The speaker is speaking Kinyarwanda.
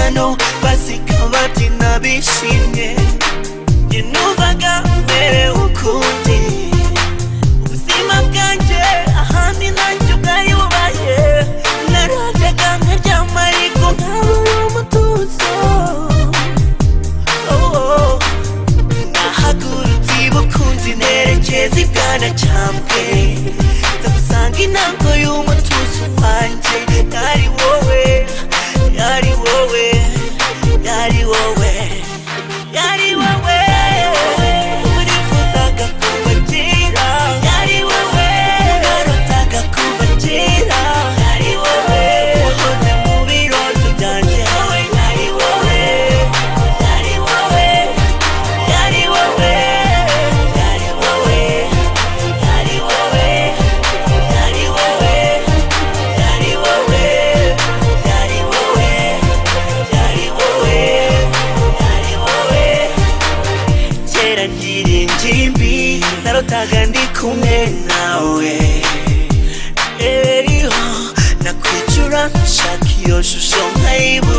hano bazikaba byina bishimye njye numvaga merewe ukundi ubuzima bwanjye ahandi nanjye ubwayo bubaye narajyaga nkaryama ariko ntabure umutuzo Oh, oh. nahagurutse ibukunzi nerekeza ibwana cyambwe ndagusanga intango y'umutuzo wanjye yari wowe yari wowe yari wowe yari wowe urifuzaga kuba kera yari wowe narotaga kuba kera yari wowe wahoze mu birozo byanjye wowe yari wowe yari wowe yari wowe yari wowe yari wowe yari wowe yari wowe yari wowe yari wowe yari wowe kera ngira ingimbi narotaga ndi kumwe nawe eriho nakwicura nshaka iyo shusho nkayibura